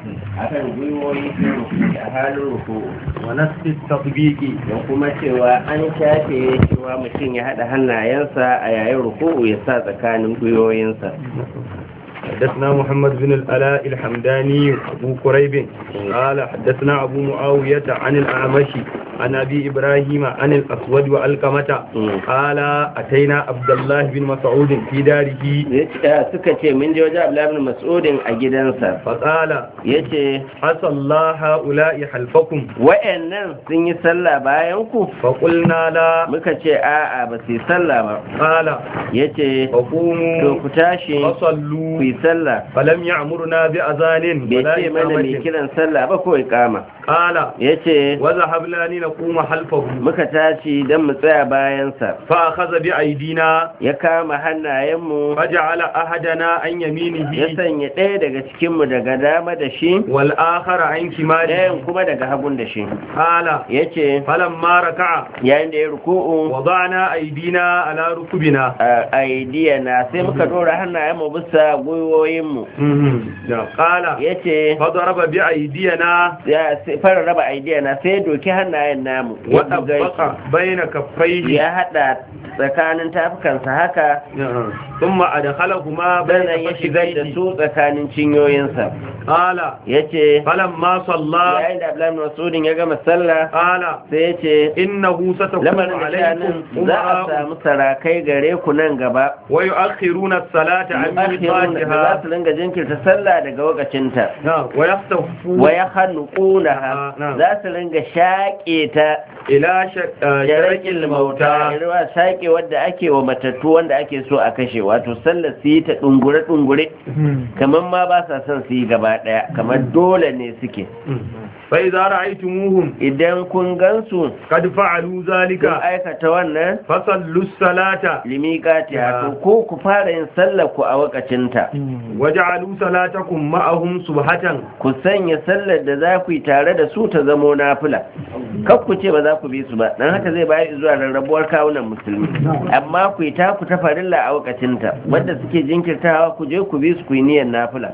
akan gwiwoyi sun ruku a halin ruku ونسق التطبيق da kuma cewa an shafe cewa mutum ya haɗa hannayensa a yayin ruku'u ya sa tsakanin gwiwoyinsa حدثنا محمد بن الألاء الحمداني أبو كريب قال حدثنا أبو معاوية عن الأعمش عن أبي إبراهيم عن الأسود وألقمة قال أتينا عبد الله بن مسعود في داره suka ce mun je wajen Abdullahi ibn Mas'udin a gidansa فقال yace عسى الله هؤلاء حلفكم wayannan sun yi sallah bayan ku فقلنا لا muka ce a'a ba su yi sallah ba قال yace to فقوموا ku tashi ku فصلوا yi sallah فلم يأمرنا بأذان bai ولا ce mana mai إقامة kiran sallah ba ko iqama قال yace وذهبنا لنقوم خلفه muka tashi don mu tsaya bayansa فأخذ بأيدينا ya kama hannayenmu فجعل أحدنا عن ya يمينه sanya ɗaya daga cikinmu daga dama da shi والآخر عن شماله ɗayan kuma daga hagun da shi قال ya ce فلما ركع yayin da ya ruku'u وضعنا أيدينا على ركبنا a aidiya na sai muka ɗora hannayenmu bisa gwiwoyinmu قال ya ce فضرب بأيدينا ya sai fara raba aidiya na sai ya doki hannayen namu ya buga وطبق بين كفيه ya haɗa tsakanin tafukansa haka ثم أدخلهما بين sannan ya shigar da فخذيه su tsakanin cinyoyinsa قال ya ce فلما صلى yayin da Abdullahi bin Mas'udin ya gama sallah قال sai ya ce إنه ستكون lamarin da عليكم shanin za a أمراء samu sarakai gare ku nan gaba ويؤخرون الصلاة عن akhirun da za ميقاتها su ringa jinkirta sallah daga wakacinta نعم ويختفون wa ya hannuƙunaha na'am. za su ringa shaƙe ta إلى ش- آه، شرك mauta الموتى irwa shaƙe wadda ake wa matattu wanda ake so a kashe wato sallar su yi ta ɗungure-ɗungure kamar ma ba sa son su yi gaba ɗaya kamar dole ne suke فإذا رأيتموهم idan kun gansu قد فعلوا kun ذلك aikata wannan فصلوا الصلاة limikati Ya. to ko ku fara yin sallar ku a wakacinta وجعلوا صلاتكم معهم سبحة ku sanya sallar da za ku yi tare da su ta zamo nafila kar ku ce ba za ku bi su ba dan haka zai bayar zuwa rarrabuwar kawunan musulmi amma ku yi ta ku ta farilla a wakacinta wanda suke jinkirtawa ku je ku bi su ku yi niyyar nafila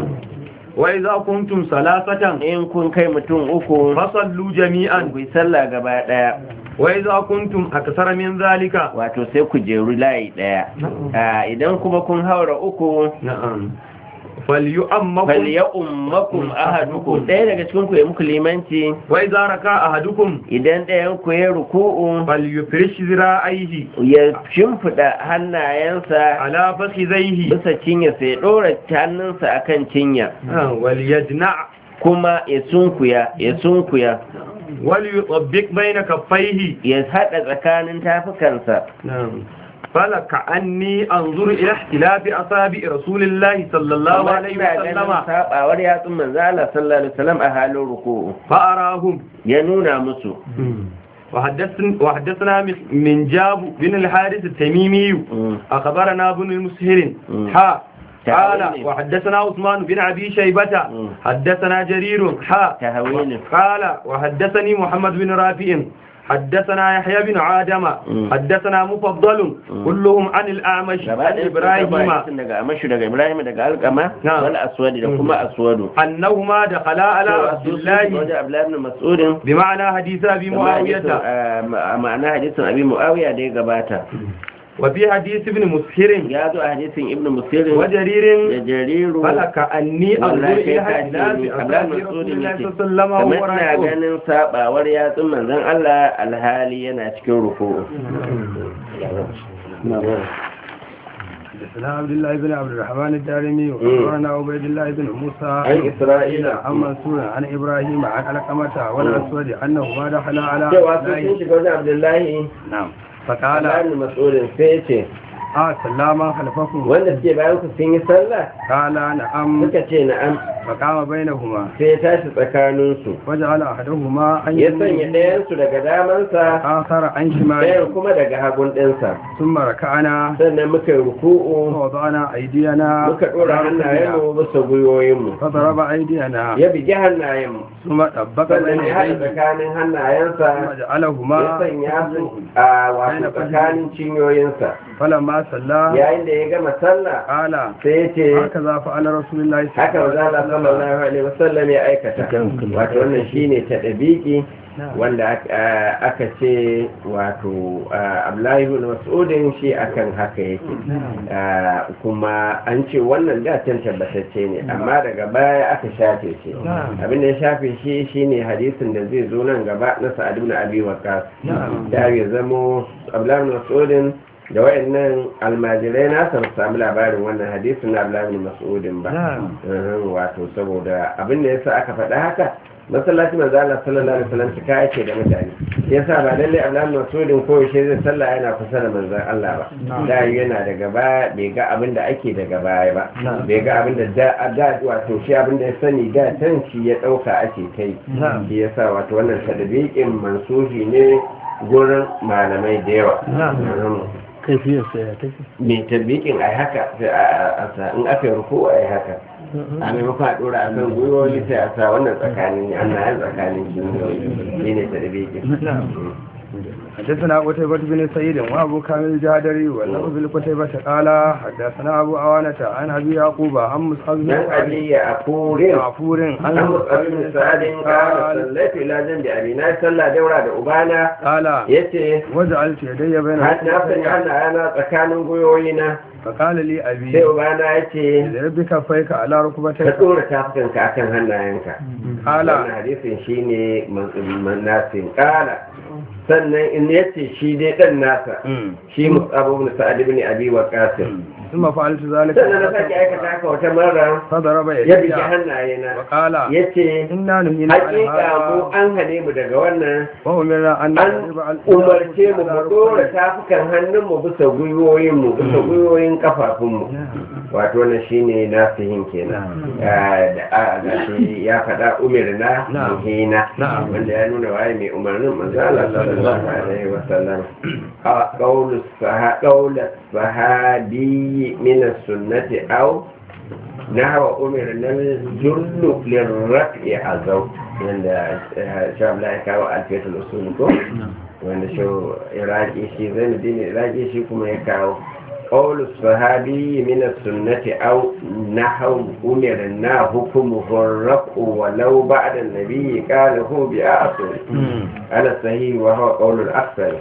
وإذا كنتم ثلاثة in kun kai mutum uku فصلوا جميعا ku yi sallah gaba daya وإذا كنتم أكثر من ذلك wato sai ku jeru layi daya Ah, idan kuma kun haura uku نعم فليؤمكم falya ummakum ahadukum ɗaya daga cikin ku ya muku limanci وإذا ركع أحدكم idan ɗayan ku ya ruku'u فليفرش ذراعيه ya shimfiɗa hannayensa على فخذيه bisa cinya sai ɗora hannunsa akan cinya آه، وليجنع kuma ya sunkuya ya sunkuya وليطبق بين كفيه ya haɗa tsakanin tafukansa نعم فلكأني أنظر إلى اختلاف أصابع رسول الله صلى الله Amma عليه ina ganin وسلم sabawar yatsun manzo Allah sallallahu alaihi wasallam a halin ruku'u فأراهم ya nuna musu وحدثنا, وحدثنا من جاب بن الحارث التميمي Mm. أخبرنا ابن المسهر مم. حا تعاوني. قال وحدثنا عثمان بن أبي شيبة مم. حدثنا جرير حا tahawilin قال وحدثني محمد بن رافع حدثنا يحيى بن عادم مم. حدثنا مفضل مم. كلهم عن الأعمش gaba عن ɗaya sun إبراهيم karɓo hadisin daga amashu daga ibrahim daga alƙama Na'am. wal aswadi da Mm. kuma aswadu أنهما دخلا على cewa عبد su sun الله wajen abdullahi ibn mas'udin بمعنى حديث أبي kama hadisin, معاوية ah, ma- ma'ana hadisin abi muawiya da ya gabata وفي حديث ابن مسهر ya zo a hadisin ibn musirin وجرير da jariru فلك أني أنظر wallahi إلى kai ka اختلاف ce ni أصحاب abdullahi رسول mas'udin الله yake صلى الله عليه kamar ina وسلم ganin sabawar yatsun manzon Allah alhali yana cikin ruku'u حدثنا عبد الله بن عبد الرحمن الدارمي وأخبرنا عبيد الله بن موسى عن إسرائيل عن منصور عن إبراهيم عن علقمة والأسود أنهما دخلا على cewa عبد su sun الله shiga wajen abdullahi نعم Abdullahi فقال ibn mas'udin sai ce آه سلاما خلفكم wanda suke bayan ku sun yi sallah قال نعم suka ce na'am فقام بينهما sai ya tashi tsakaninsu وجعل أحدهما عن ya sanya يمينه ɗayansu daga damansa آخر عن شماله ɗayan kuma daga hagun ɗinsa ثم ركعنا sannan muka yi ruku'u ووضعنا أيدينا muka ɗora على ركبنا. hannayenmu bisa gwiwoyinmu فضرب أيدينا ya bigi hannayenmu ثم طبق sannan بين ya haɗa يديه tsakanin hannayensa ثم جعلهما ya sanya su a wato tsakanin cinyoyinsa فلما فلما صلى yayin da ya gama sallah قال sai ya ce هكذا فعل رسول الله صلى haka الله maza عليه Allah وسلم sallallahu alaihi wasallam ya aikata wato wannan shine ta dabiki wanda aka- aka ce wato ah, Abdullahi ibn Mas'udin shi akan haka yake Ah, kuma an ce wannan da can tabbatacce ne amma daga baya aka shafe shi abin da ya shafe shi shine hadisin da zai zo nan gaba na Sa'ad ibn Abi Waqqas da ya zamo Abdullahi ibn Mas'udin da wayannan almajirai na san samu labarin wannan hadisin na Abdullahi ibn Mas'udin ba Uhum, wato saboda abin da yasa aka faɗa haka masallaci manzo Allah sallallahu alaihi wasallam cika yake da mutane yasa ba lalle Abdullahi Mas'udin ko yaushe zai sallah yana kusa da manzon Allah ba da yana daga baya bai ga abin da ake daga baya ba bai ga abin da da da wato shi abin da ya sani da tan shi ya dauka ake kai shi yasa wato wannan tadbiqin mansuhi ne gurin malamai da yawa Uhum. kaifiyarsa ya take mai tabbikin ai haka sai a- a sa in aka yi ruku ai haka a maimakon a dora a kan gwiwoyi sai a sa wannan tsakanin annayan tsakanin kinyoyi shi ne tabbikin حدثنا قتيبة بن سعيد وأبو كامل الجادري واللفظ لقتيبة قال حدثنا أبو عوانة عن أبي يعقوب عن مصعب بن dan سعد aliya a kurin عفور an عن musabbi bin sa'adin kala قال sallaitu ila jan da abi na sallah daura da ubana قال yace وجعلت يدي بين har na sanya hannaye tsakanin gwiwoyina فقال لي sai أبي ubana yace اضرب بكفيك على ka ركبتيك dora tafukanka akan hannayenka قال wannan hadisin shine manasin kala sannan in yace shi dai dan nasa مم. shi musabu ibn sa'ad ibn abi waqas ثم فعلت ذلك sannan na sake aikata haka wata mara فضرب ya bige يدي hannayena وقال yace إنا نهينا عن hakika mu هذا an hane mu daga wannan وأمرنا أن an نضرب على umarce mu على mu dora ركبتيك. tafukan hannun mu bisa gwiwoyin mu bisa gwiwoyin kafafun mu wato wannan shine nasihin kenan Ah, da a ga shi ya faɗa umirna Na'am. muhina Na'am. wanda ya nuna waye mai umarnin manzo Allah sallallahu alaihi wa sallam a qawlu saha qawlu sahabi min as-sunnati aw nahwa umirna al-jullu lirraf'i azaw yanda shabla ya kawo alfiyatul usul ko wanda shi iraki shi zainuddin iraki shi kuma ya kawo قول الصحابي من السنة أو نحو أمرنا حكمه الرفع ولو بعد النبي قاله بأصل على الصحيح وهو قول الأكثر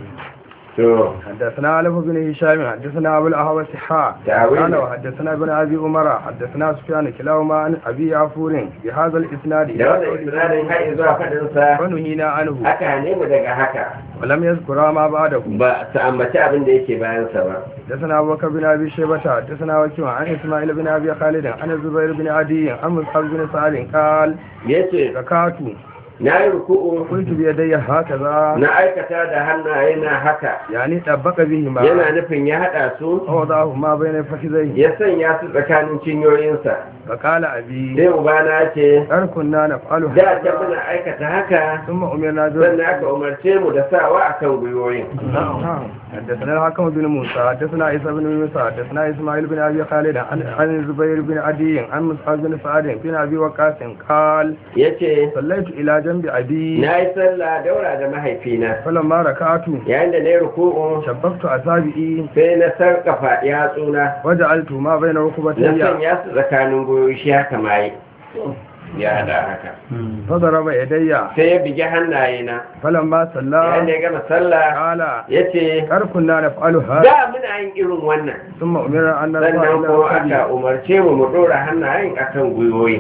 so حدثنا علي بن هشام حدثنا ابو الاهوس حاء تعويل. قال وحدثنا ابن ابي عمر حدثنا سفيان كلاهما عن ابي عفور بهذا الاسناد da wannan isnadin har zuwa faɗinsa ونهينا عنه aka ne mu daga haka ولم يذكر ما بعده ba su ambaci abin da yake bayansa ba حدثنا ابو بكر بن ابي شيبه حدثنا وكيع عن اسماعيل بن ابي خالد عن الزبير بن عدي عن مصعب بن سعد قال yace ركعت na yi ruku'u قلت بيدي هكذا na aikata da hannaye na haka يعني طبق بهما yana nufin ya haɗa su ووضعهما بين فخذيه ya sanya su tsakanin cinyoyinsa فقال ابي sai ubana ce هل كنا نفعل da ta هذا muna aikata haka ثم امرنا sannan aka umarce mu da sawa a kan gwiwoyin نعم. حدثنا الحكم بن موسى حدثنا عيسى بن موسى حدثنا اسماعيل بن ابي خالد عن عن الزبير بن عدي عن مصعب بن سعد بن ابي وقاص قال ya ce صليت الى جنب ابي na yi sallah daura da mahaifina فلما ركعت yayin da na yi ruku'u شبكت اصابعي sai na sarkafa yatsuna وجعلت ما بين na ركبتي sanya su tsakanin gwiwoyi shi haka ma yi ya hada haka فضرب يدي sai ya bigi hannayena فلما yayin da صلى ya gama sallah قال ya ce هل كنا نفعل هذا da muna yin irin wannan ثم امرنا ان نرفع sannan الى kuma aka ركبي umarce mu mu dora hannayen akan gwiwoyi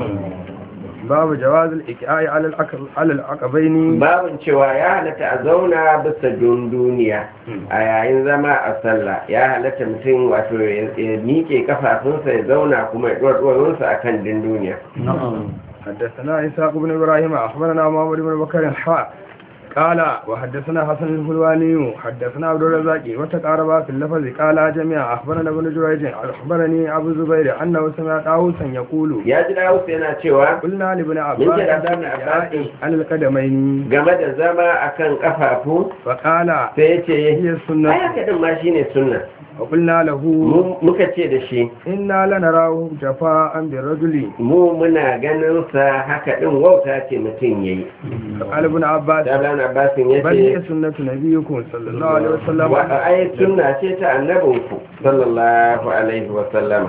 باب جواز الاكعاء على العقب على العقبين babin cewa ya halatta a zauna bisa dunduniya a yayin zama a sallah ya halatta mutum wato ya ya miƙe kafafunsa ya zauna kuma ya ɗuwa a kan dunduniya حدثنا إسحاق بن إبراهيم أخبرنا محمد بن بكر حاء قال وحدثنا حسن الحلواني حدثنا عبد الرزاق وتقاربا في اللفظ قال جميعا أخبرنا ابن جريج أخبرني أبو الزبير أنه سمع طاووسا يقول ya ji dawus yana cewa قلنا لابن من عباس كده ابن عباس عن القدمين game da zama akan kafafu فقال sai ya ce هي ai السنة haka din ma shine sunna وقلنا له Mu- muka ce da shi إنا لنراه جفاء بالرجل mu muna ganin sa haka din wauta ce mutum yayi قال ابن عباس da Ibn Abbas ya بل هي ce سنة نبيكم صلى الله عليه وسلم wa ai sunna ce ta annabinku sallallahu alaihi wa sallam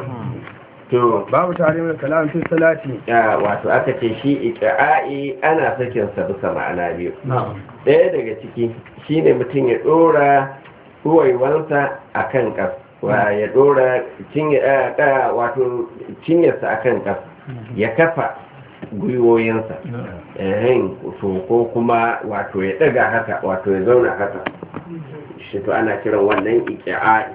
to باب تحريم الكلام في الصلاة ya wato aka ce shi iqa'i ana sakin sa bisa ma'ana biyu ɗaya daga ciki shine mutum ya ɗora ruwaiwansa a kan ƙas wa ya ɗora cinye- eh, eh, wato cinyarsa a kan ƙas ya kafa gwiwoyinsa ehem, to ko kuma wato ya ɗaga haka wato ya zauna haka shi to ana kiran wannan iki'a'i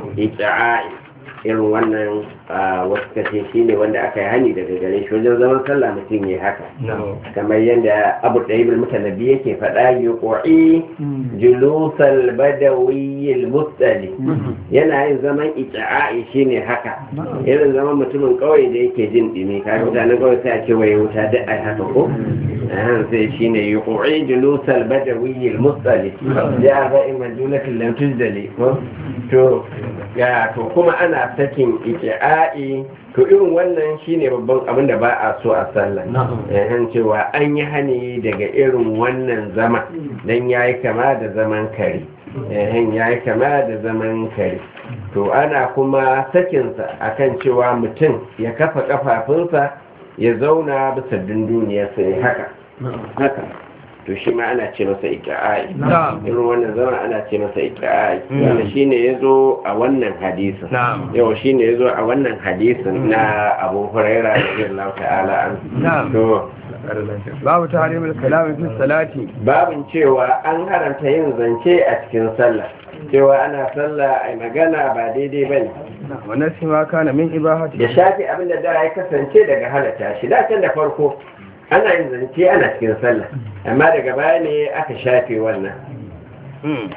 iki'a'i irin wannan ah, wasu kace shi ne wanda aka yi hani daga gare shi wajen zaman sallah mutum ya haka kamar yadda abu da ibn mutanabbi yake faɗa yi ƙwa'i julusal badawiyyil mustali yana yin zaman iki'a'i shine haka irin zaman mutumin ƙauye da yake jin ɗimi kaga mutanen ƙauye sai a ce waye wuta duk ai haka ko ahan sai shine yi ƙwa'i julusal badawiyyil mustali ya ba in majulatin lam tujdali ko to ya to kuma ana sakin iki'a'i to irin wannan shine babban abin da ba a so a sallah yahan cewa an yi hani daga irin wannan zama dan yayi kama da zaman kare yahan yayi kama da zaman kare to ana kuma sakinsa akan cewa mutum ya kafa kafafunsa ya zauna bisa dunduniyarsa ya haka haka to shi ma ana ce masa ikra'i Na'am. irin wannan zama ana ce masa ikra'i wanda shine yazo a wannan hadisin Na'am. yau shine yazo a wannan hadisin na Abu Hurairah radiyallahu ta'ala an Na'am. to باب تحريم الكلام في الصلاة babin cewa an haramta yin zance a cikin sallah cewa ana sallah ai magana ba daidai bane ونسي ما كان من إباحته ya shafi abin da da ya kasance daga halatta shi da can da farko ana yin zance ana cikin sallah amma daga baya ne aka shafe wannan مم.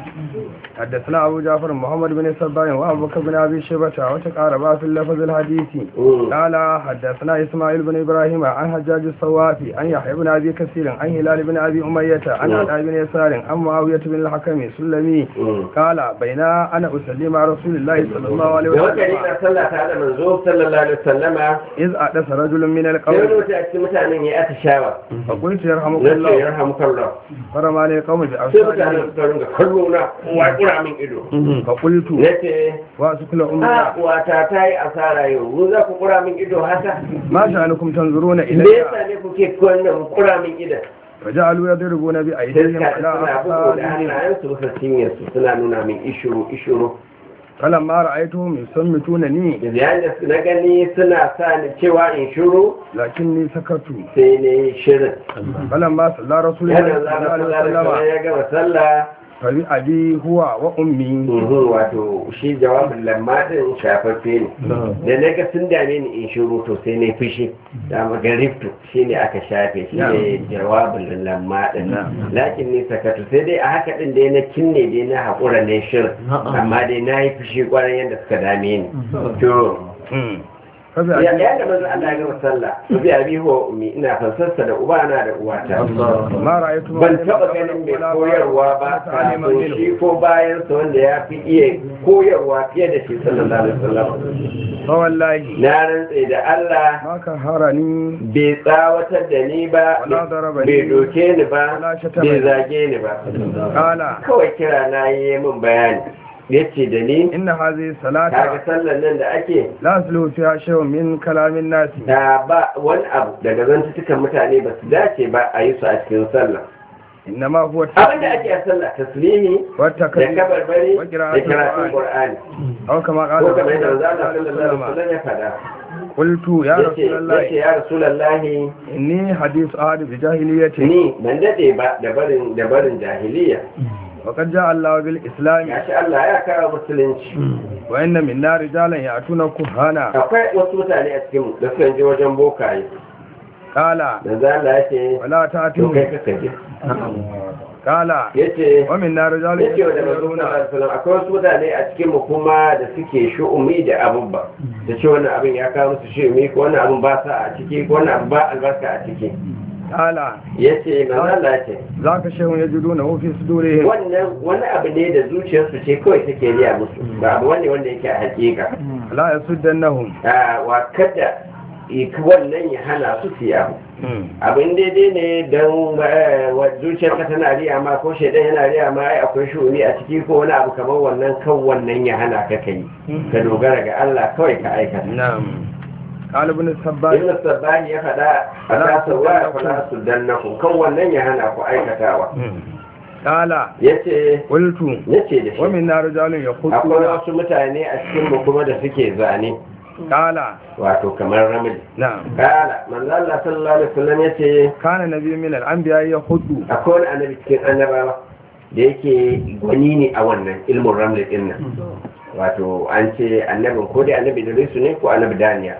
حدثنا أبو جعفر محمد بن صباح وأبو بكر بن أبي شيبة وتقاربا في اللفظ الحديث مم. قال حدثنا إسماعيل بن إبراهيم عن حجاج الصوافي عن يحيى بن أبي كثير عن هلال بن أبي أمية عن مم. عطاء بن يسار عن معاوية بن الحكم السلمي مم. قال بينا أنا أصلي مع رسول الله صلى الله عليه da wata وسلم rika sallah ta da manzo sallallahu alaihi wasallama إذ أحدث رجل من sai wani القوم mutum a cikin mutanen ya atishawa فقلت يرحمك na ce الله ya rahamu kallon فرماني القوم sai mutanen بأبصارهم suka ringa kallo na kowa ya kura min ido فقلت na ce وأسكل a أمي wata ta yi asara yau mu za ku kura min ido haka ما شأنكم تنظرون me إلي yasa ne kuke kwanan kura min idan فجعلوا يضربون sai بأيديهم suka على suna bugu da أبصارهم hannayensu bisa cinyarsu suna nuna min ishuru ishuru فلما رأيتهم يسمتونني da yayin da na gani suna sa ni cewa in shiru لكني سكت sai ne shirin فلما صلى رسول الله yana صلى الله zama عليه sallah da وسلم ya gama sallah فبأبي هو وأمي Mhm, wato shi jawabin lamma din shafaffe ne da na ga sun dame ni in shiru to sai na fushi da magariftu shi ne aka shafe shi ne jawabin lamma din lakin ni sakatu sai dai a haka din dai na kinne dai na haƙura ne shirin amma dai na yi fushi kwarai yadda suka dame ni to ya فبأبي ya da manzo Allah ya gama sallah su bi abi huwa ummi ina fansarsa da ubana da uwata ما رأيت ban taba ganin mai koyarwa ba kafin shi ko bayan sa wanda ya fi iya koyarwa fiye da shi sallallahu alaihi wasallam فوالله na rantse da Allah ما كهرني bai tsawatar da ni ba Wala darabani. bai doke ni ba Wala shatamani. bai zage ni ba قال kawai kira na yi min bayani yace da ni إن هذه kaga الصلاة sallar nan da ake لا يسلو فيها شيء من كلام الناس da ba wani abu daga zantutukan mutane ba su dace ba a yi su a cikin sallah إنما هو abin da ake a sallah taslimi da والتكبير kabarbari da وقراءة karatun القرآن qur'ani أو كما قال ko رسول kamar yadda الله manzo صلى Allah الله عليه sallallahu alaihi وسلم wasallam ya fada قلت يا yace رسول الله yace ya rasulullahi إني حديث أحد بجاهلية ni ban dade ba da barin da barin jahiliya وقد جاء الله بالإسلام gashi Allah ya kawo musulunci وإن منا رجالا يأتون كهانا akwai wasu mutane a cikin mu da suka je wajen bokaye قال manzo Allah yace ولا to kai تأتون kaka je قال yace ومنا رجال yace wa da manzo يتطيرون sallallahu alaihi wasallam akwai wasu mutane a cikin mu kuma da suke shu'umi da abubba da ce wannan abin ya kawo musu shu'umi ko wannan abin ba sa a ciki ko wannan abin ba albarka a ciki قال yace manzo Allah yace ذاك شيء يجدونه في صدورهم wannan wani abu ne da zuciyarsu ce kawai take riya musu ba abu wani wanda yake a hakika لا يسدنهم a wa kada wannan ya hana su su abu abin daidai ne don zuciyar ka tana riya ma ko shaidan yana riya ma ai akwai shuni a ciki ko wani abu kamar wannan kan wannan ya hana ka kai ka dogara ga Allah kawai ka aikata na'am قال ابن السباح ibn sabbahi ya faɗa a tasar wa fala su dannaku kan wannan ya hana ku aikatawa قال yace قلت yace da shi ومنا رجال akwai يخطون wasu mutane a cikin mu kuma da suke zane قال wato kamar ramil نعم kala manzo Allah sallallahu alaihi wasallam yace كان نبي من الأنبياء يخط akwai wani annabi cikin annabawa da yake gwani ne a wannan ilmin ramli din nan wato an ce annabin ko dai annabi Idrisu ne ko annabi Daniya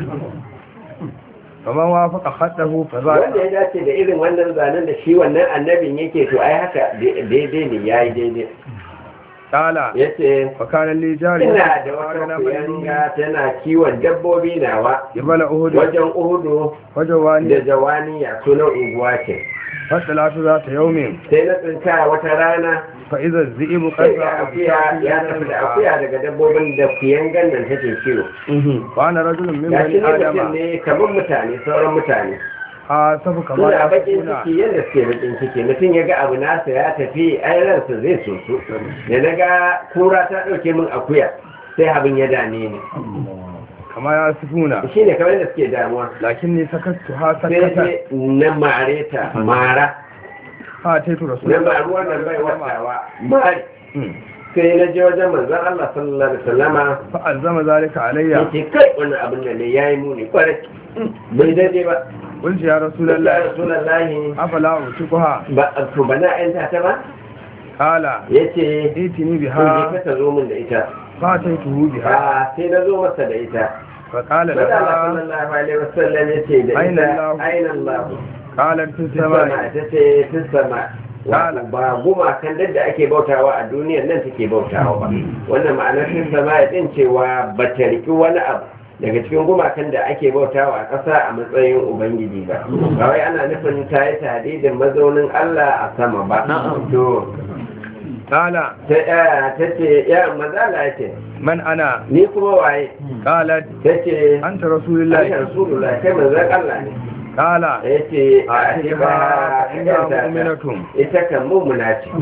فمن وافق خطه wanda فذاك ya dace da irin wannan zanen da shi wannan annabin yake to ai haka daidai ne yayi daidai قال yace وكان لي جاري ina da wata kuyanga tana kiwon dabbobi nawa جبل أهد wajen uhudu da وجواني jawaniya sunan unguwa ce فطلعت ذات يوم sai na tsinka wata rana فإذا الذئب قد sai ga akuya ya tafi da akuya daga dabbobin da kuyangan nan take kiwo وأنا رجل من ga shi بني ne mutum آدم ne kamar mutane sauran mutane آسف كما suna bakin يقولون ciki yadda suke bakin ciki mutum ya ga abu nasa ya tafi ai ransa zai soso da na ga kura ta ɗauke min akuya sai abin ya dame ni كما يصفون shi ne kamar yadda suke damuwa لكني سكتها sai سكتا dai na mare ta mara فأتيت رسول na الله maruwar nan bai watawa mari sai na je wajen manzon Allah sallallahu alaihi wasallama فألزم ذلك علي yace kai wannan abin nan ne yayi muni kwarai bai daidai ba قلت يا رسول ya الله rasulullahi أفلا أوتقها ba to bana yanta ta ba قال yace ائتني to je بها ka ta zo min da ita فأتيته بها a sai na zo masa da ita فقال Manzon Allah لها sallallahu alaihi wasallam yace da Aina ita Allah? aina Allah قالت في sama السماء ta ce tun sama Kala. ba gumakan da ake bautawa a duniyar nan take bautawa ba wannan ma'anar tun sama ya din cewa ba ta riki wani abu daga cikin gumakan da ake bautawa a ƙasa a matsayin ubangiji ba ba wai ana nufin ta yi tadidin mazaunin Allah a sama ba to قال ta ta ce ya mazala ya ce من أنا ni kuma waye قالت ta ce أنت رسول Allah الله rasulullah kai manzon Allah ne قال ya ce a ce ba إنها مؤمنة ita kan mummuna ce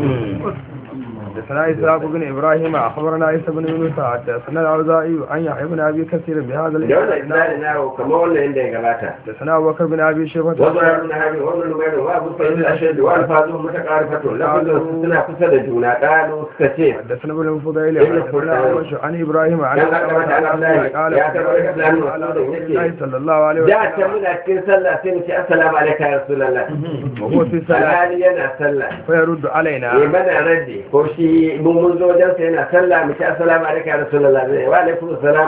حدثنا إسحاق بن إبراهيم أخبرنا عيسى بن يونس حدثنا الأوزاعي عن يحيى بن أبي كثير بهذا da wannan الإسناد isnadin nawo kamar wannan inda ya gabata حدثنا أبو بكر بن أبي شيبة wasu na hari wannan lumairu wa abu sa'id al-ashad wa al-fadhu mutaqarifatun lafazin suna kusa da juna qalu suka ce حدثنا ابن الفضيل ابن حدثنا الفضيل. أبوش عن إبراهيم عن كان أكرمك على الله. قال يا أكرمك على الله. على رسول الله صلى الله عليه da ta وسلم muna cikin sallah sai mu ce assalamu alaikum ya rasulullah وهو في صلاة alhali yana sallah فيرد ya علينا mana raddi ko shi mun mun zo wajen sa yana sallah mu ce assalamu alaikum ya rasulullah wa alaikum assalam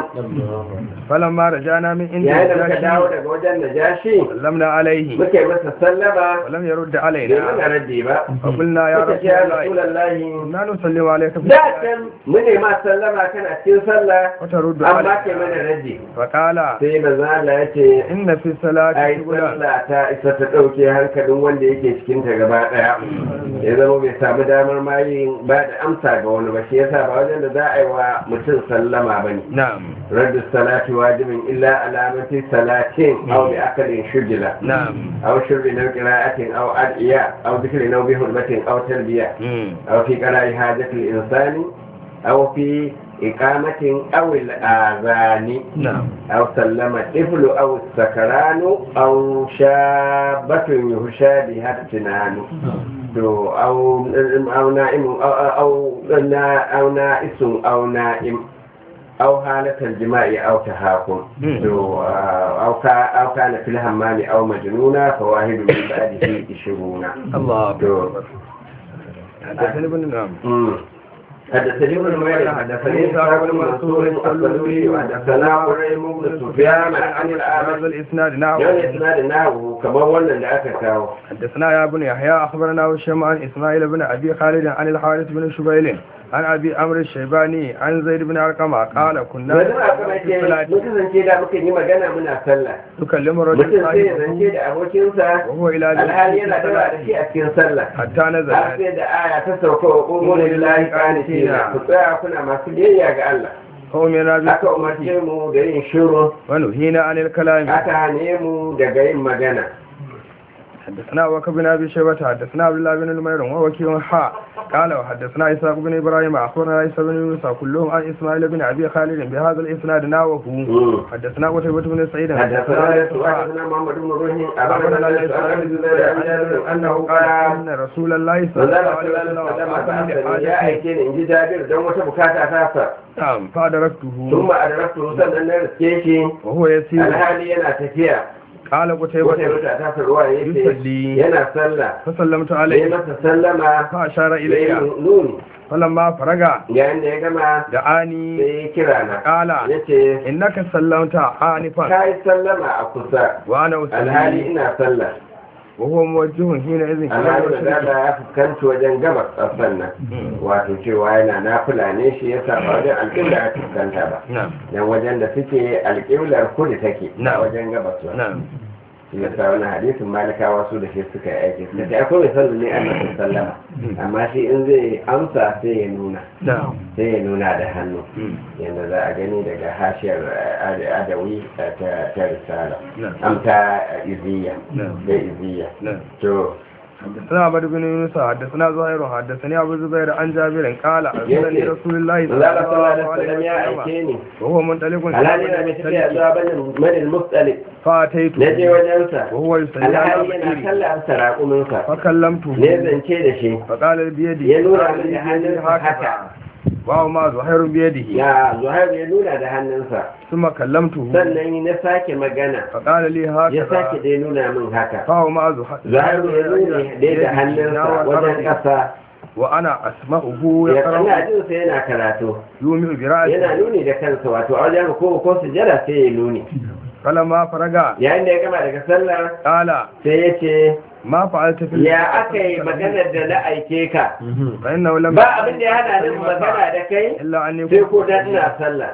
فلما رجعنا من عند yayin da muka dawo النجاشي daga wajen najashi سلمنا عليه muka yi masa sallama ولم يرد bai mana علينا raddi ba فقلنا يا muka ce رسول ya الله rasulullah لا نسلم عليك في da الصلاة can mune ma sallama kana cikin sallah وترد amma ke علينا mana raddi فقال sai manzo Allah ya ce إن في الصلاة ai شغلا sallah ta isa ta dauke hankalin wanda yake cikin ta gaba daya ya zama bai samu damar ma yin ba da amsa ga wani ba shi yasa ba wajen da za a yi wa mutum sallama bane نعم raddu salati wajibin illa alamati salatin aw bi akalin shujila نعم aw shurbi naw qira'atin aw adiya aw dhikri naw bi hurmatin aw talbiya مم. أو في قراءة حاجة الإنسان أو في إقامة أو الآذان نعم أو سلم الطفل أو السكران أو شابة يهشى بها السنان تو- أو أو نائم أو أو أو نائس أو نائم أو حالة الجماع أو تهاكم مم. تو- أو كا- أو كان في الهمام أو مجنونا فواحد من بعده عشرون الله تو- أكبر حدثني ابن نعم مم. حدثني ابن نمير حدثني إسحاق بن منصور الصدوقي وحدثنا قريم بن سفيان عن هذا الأعمش الإسناد نعم يوم إسناد نحوه كما ولنا لأك كاو حدثنا يا بن يحيى أخبرنا هشام عن إسماعيل بن أبي خالد عن الحارث بن شبيل عن أبي أمر الشيباني عن زيد بن أرقم قال كنا yanzu a kuma في ce الصلاة mun kasance da muka yi magana muna sallah تكلم الرجل mutum sai ya صاحبه zance da abokinsa وهو إلى alhali yana ذلك dawa da shi a cikin sallah حتى har نزل sai da aya ta sauka wa ƙungun lillahi ƙanitina ku tsaya kuna masu biyayya ga Allah فأمرنا aka بالصمت umarce mu da yin shiru ونهينا عن الكلام aka hane mu daga yin magana حدثنا أبو بكر بن أبي شيبة حدثنا عبد الله بن نمير ووكيع حاء قال وحدثنا إسحاق بن إبراهيم أخبرنا عيسى بن يونس كلهم عن إسماعيل بن أبي خالد بهذا الإسناد ناوه مم. حدثنا قتيبة بن سعيد حدثنا حدثنا يسوع يسوع حدثنا محمد بن روح أخبرنا أخبرنا ليس عن عن الزبير عن جابر أنه أنه قال قال إن رسول الله صلى الله manzala عليه sallallahu وسلم alaihi wasallam بعثني ya لحاجة aike ni in ji Jabir don wata bukata ta sa نعم فأدركته ثم أدركته sannan na riske shi وهو يسير alhali yana tafiya قال wata قتيبة wata ta sa ruwa yace يصلي yana sallah فسلمت sai عليه masa sallama فأشار sai إلي nuni فلما فرغ yayin da ya gama دعاني sai ya kira na قال yace إنك سلمت آنفا ka yi sallama a kusa وأنا alhali أصلي ina sallah وهو موجه حينئذ إلى alhali da المشرق ya fuskanci wajen gabas a sannan wato cewa yana nafila ne shi ya sa ba wajen alƙibla ya fuskanta ba نعم dan wajen da suke alƙiblar kudu take Na. a wajen gabas ba نعم shi ya sa wani hadisin malikawa su da shi suka yi aiki suka ce akwai mai sallu ne a masu sallama amma shi in zai amsa sai ya nuna نعم sai ya nuna da hannu yadda za a gani daga hashiyar eh, adawi eh, ta ta risala نعم am ta iziya نعم da iziya نعم to حدثنا عبد بن يونس حدثنا زهير حدثني ابو الزبير عن جابر قال ارسلني يأتي. رسول الله صلى Allah sallallahu الله alaihi wasallam ya عليه aike وسلم ni وهو منطلق alhali yana mai tafiya zuwa banin manil mustalik فاتيت na je wajensa وهو يصلي على alhali yana بئري sallah sa raƙuminsa فكلمته ne zance da shi فقال بيدي ya nuna قال min da بيدي hannunsa haka وهو ما زهير بيده ya zuhair ya nuna da hannunsa ثم كلمته sannan na sake magana فقال لي ya sake هكذا dai nuna min haka فهو ما زهير zuhair ya nuna dai da hannunsa wajen ƙasa وانا اسمعه ya يقرا kana jin sa yana karatu يومئ yana براسه nuni da kansa wato a wajen ko ko sujada sai ya nuni فلما فرغ yayin da ya gama daga sallah قال sai ya ce ما فعلت في ya aka yi maganar da na aike ka فإنه لم ba abin da ya hana ni magana da kai إلا أن sai يكون ko dan ina sallah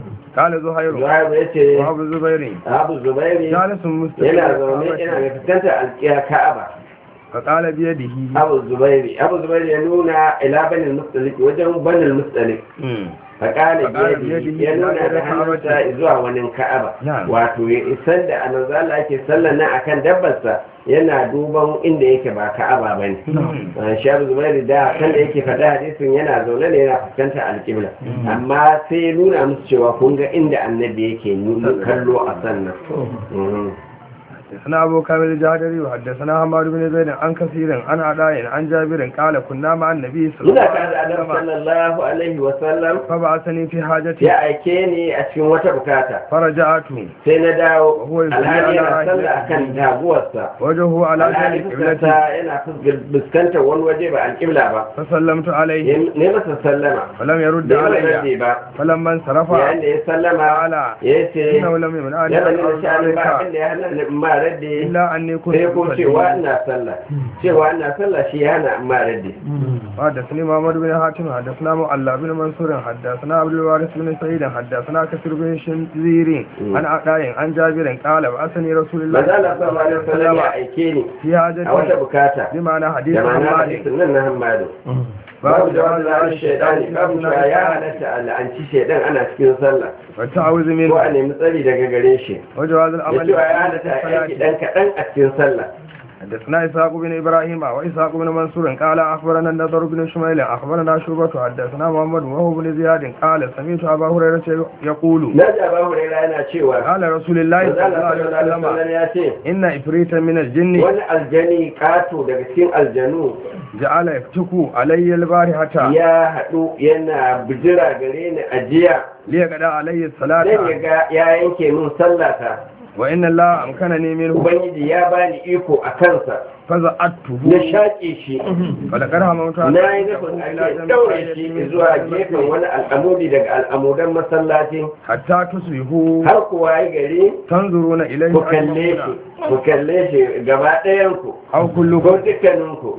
قال زهير zuhairu ya ce وأبو الزبير abu zubairi جالس مستقيم yana zaune yana mai fuskantar alƙiyar ka'aba فقال بيده abu zubairi abu zubairi ya nuna ila banin mustalik wajen banin mustalik faƙali Faƙala biyadi biyadihi ya nuna ila da hannunsa ka'abati. zuwa wani ka'aba Na'am. wato ya isar da anazala ake sallar nan akan dabbarsa yana duban inda yake ba ka'aba ba ne shi abu zubairu da kan da yake faɗa hadisin yana zaune ne yana fuskantar alƙibla amma sai ya nuna musu cewa kun ga inda annabi yake nuna kallo a sannan Mhm. حدثنا أبو كامل الجهدري وحدثنا حماد بن زيد عن كثير عن عداء عن جابر قال كنا مع النبي صلى الله muna tare da عليه annabi وسلم sallallahu alaihi wa sallam فبعثني في حاجتي ya aike ni a cikin wata bukata فرجعت sai na dawo وهو يصلي alhali yana على sallah راحلته akan taguwarsa وجهه على alhali ذلك fuskarsa قبلتي yana fuskantar wani waje ba alƙibla ba فسلمت عليه ne masa sallama فلم يرد da yawan علي rade ba فلما انصرف yayin da ya sallama قال ya ce إنه لم يمنعني yana أن nuna sha'anin ba أرض abin da ya hana ni in ma radde إلا أني كنت sai ko cewa أصلي. ina sallah cewa ina sallah shi ya hana in ma radde حدثني محمد بن حاتم حدثنا معلى بن منصور حدثنا عبد الوارث بن سعيد حدثنا كثير بن شنزير عن عطاء عن جابر قال بعثني رسول الله manzo Allah sallallahu alaihi wasallam ya aike ni في a wata حاجتي bukata بمعنى حديث da ma'ana محمد hadisin nan na Hammadu babu jawabin la'an shaidani babu cewa ya halatta a la'anci shaidan ana cikin sallah والتعوذ ko a منه nemi tsari daga gare shi وجواز da العمل cewa ya في halatta a aiki الصلاة dan kaɗan a cikin sallah حدثنا إسحاق بن إبراهيم وإسحاق بن منصور قال أخبرنا النضر بن شميل أخبرنا شعبة حدثنا محمد وهو بن زياد قال سمعت أبا هريرة يقول na ji abu huraira yana cewa قال رسول الله manzo صلى Allah الله sallallahu عليه alaihi وسلم wasallam ya ce إن إفريتا من الجن wani aljani kato daga cikin aljanu جعل يفتك علي البارحة ya haɗu yana bijira gare ni a jiya ليقضى علي dan ya الصلاة ga ya yanke min sallata وإن الله أمكنني منه ubangiji ya bani iko a kansa فزعته na shaƙe shi فلقد هممت أن na yi أقوم nufin إلى ake جنب ɗaure قرية shi من zuwa المسجد gefen wani al'amudi daga al'amudan masallacin حتى تصبحوا har kuwa yi gari تنظرون إليه ku kalle shi ku kalle shi gaba ɗayanku أو ko كلكم dukkaninku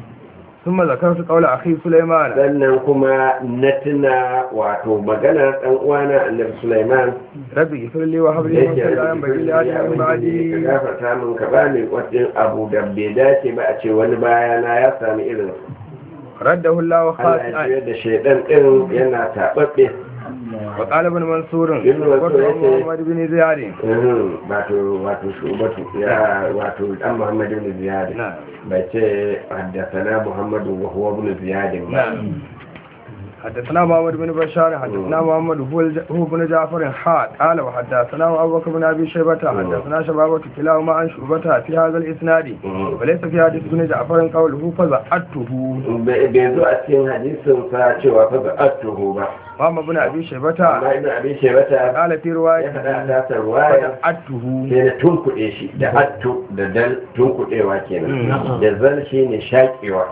ثم ذكرت قول أخي سليمان sannan kuma na tuna wato maganar ɗan uwana annabi Sulaiman ربي اغفر لي وهب da لي yake ملكا لا ينبغي لأحد من ka بعدي gafarta min ka bani wani abu da bai dace ba a ce wani bayana ya sami irin رده الله Allah ya خاسئا juyar da shaidan ɗin yana taɓaɓɓe وقال ابن منصور ابن منصور يقول- محمد بن زياد Mhm, wato wato shubatu ya wato dan muhammad ibn ziyad نعم bai ce haddathana muhammadu wa huwa ibn ziyad ba نعم حدثنا محمد بن بشار حدثنا محمد هو الج- هو بن جعفر حاد قال وحدثنا ابو بكر بن ابي شيبه حدثنا شبابه كلاهما عن شعبة في هذا الاسناد Mhm. وليس في حديث بن جعفر قوله فزعته bai bai zo a cikin hadisin sa cewa fa ba'atuhu ba محمد بن ابي شيبة amma ibn abi shaybata قال في ya روايه faɗa a tasar ruwaya فزعته sai na tunkuɗe shi da attu da dal tunkuɗewa kenan da zal shi ne shaƙewa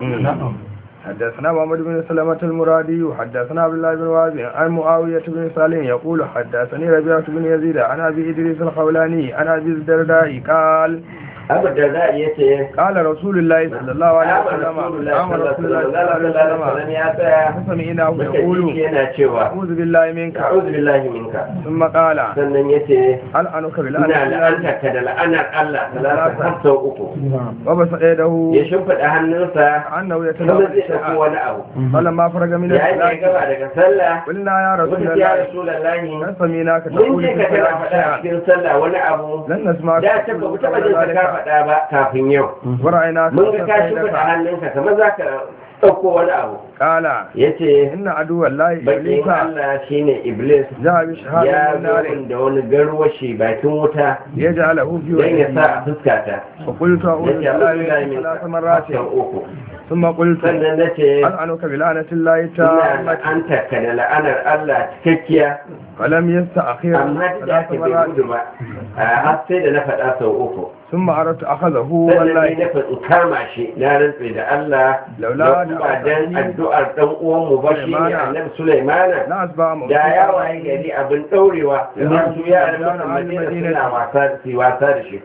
حدثنا محمد بن سلمة المرادي وحدثنا عبد الله بن وهب عن معاوية بن سالم يقول حدثني ربيعة بن يزيد عن أبي إدريس الخولاني عن أبي الدرداء قال abu da za a iya ce قال رسول الله صلى الله عليه Abu وسلم Rasulullah قام رسول الله صلى الله عليه sallallahu alaihi وسلم wasallam ya tsaya فسمعناه muka ji يقول shi yana cewa أعوذ بالله منك a'udhu billahi minka ثم قال sannan yace هل أنك ina بالله la'anta ka da la'anar Allah talata har sau uku وبسط يده ya shimfiɗa hannunsa كأنه kuma يتناول zai ɗauko شيئا wani abu فلما فرغ من yayin da ya الصلاة gaba daga sallah قلنا يا رسول wata ya الله rasulallahi هل سمعناك mun تقول je في ka tana الصلاة faɗa a شيئا cikin sallah wani abu لن نسمعك da ta ba mu taɓa jin ka ka faɗa ba kafin yau ورأيناك mun ga ka تستيقظ. shimfiɗa hannunka kamar za ka ɗauko wani abu قال ya ce إن عدو الله bakin إبليس Allah shine Iblis جاء ya بشهادة من zo نار min da wani garwashi bakin wuta يجعله في don ya sa a وجهه fuskata فقلت أعوذ ya ce بالله abu da منك min ثلاث مرات sau uku ثم قلت sannan na ce ألعنك بلعنة الله ina تامة la'antarka da la'anar Allah cikakkiya فلم يستأخر amma duk da ثلاث aka bai مرات gudu ba a har sai da na faɗa sau uku ثم أردت أخذه sannan ne والله na faɗi kama shi na rantse da Allah Laula da da kuma dan alƙali- addu'ar dan uwanmu ba shi ne Sulaimana. annabi Sulaimana لا أسبع da ya waye gari abin ɗaurewa idan su yaran mutum madina suna wasa su wasa da shi